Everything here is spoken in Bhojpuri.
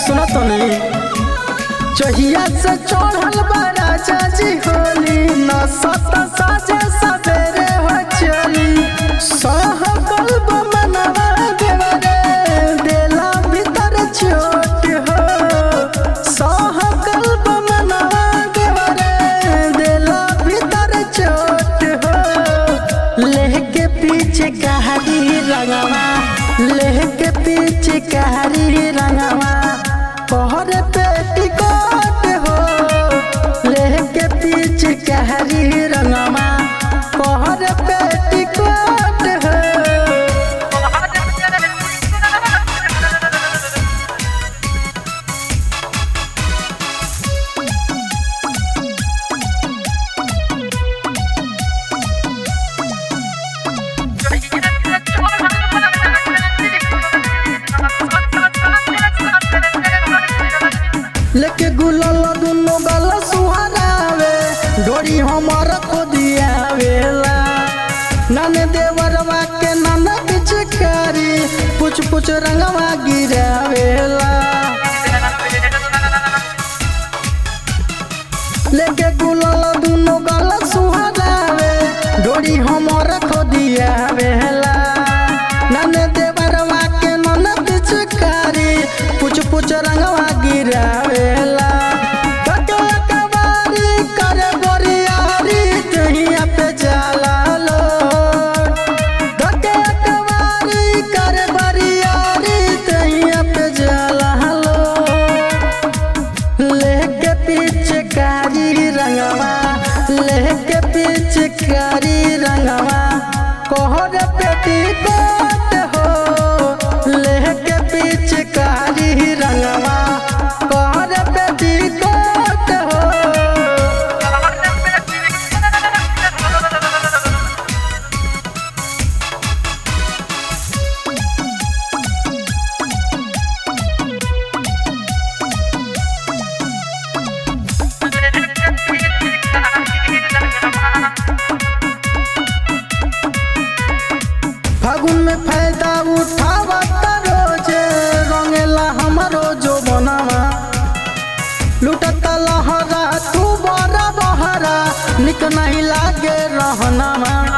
सुना तो नहीं चहिया से चढ़ल बड़ा चाची होली न सत साजे सवेरे हो चली सहकल बमनवा देवरे देला भीतर चोट हो सहकल बमनवा देवरे देला भीतर चोट हो लेके पीछे कहारी रंगवा लेके पीछे कहारी रंगवा पहर पेटी कोट हो लेके पीछे कहारी रंगवा पहर पेटी कोट हो लेके गुलाल दुनो गल सुहारावे डोरी हमर खोदियावेला नाने देवरवा के नाना पिचकारी पुछ पुछ रंगवा गिरावेला लेके गुलाल दुनो गल सुहारावे डोरी हमर खोदियावेला नाने देवरवा के नाना पिचकारी पुछ पुछ रंगवा गिरावेला कटो कबारी करे बोरियारी तहिया पे जाला लो कटो कबारी करे बोरियारी तहिया पे जाला लो लेके पीछे कारी रंगवा लेके पीछे कारी रंगवा कोहर पेटी कोट हो लेके पीछे कारी रंगवा कोहर पेटी कोट हो फागुन में फायदा उठावा रोजे रंगेला हमारो जो बनावा लुटता लहरा तू बड़ा बहरा निक नहीं लागे रहनामा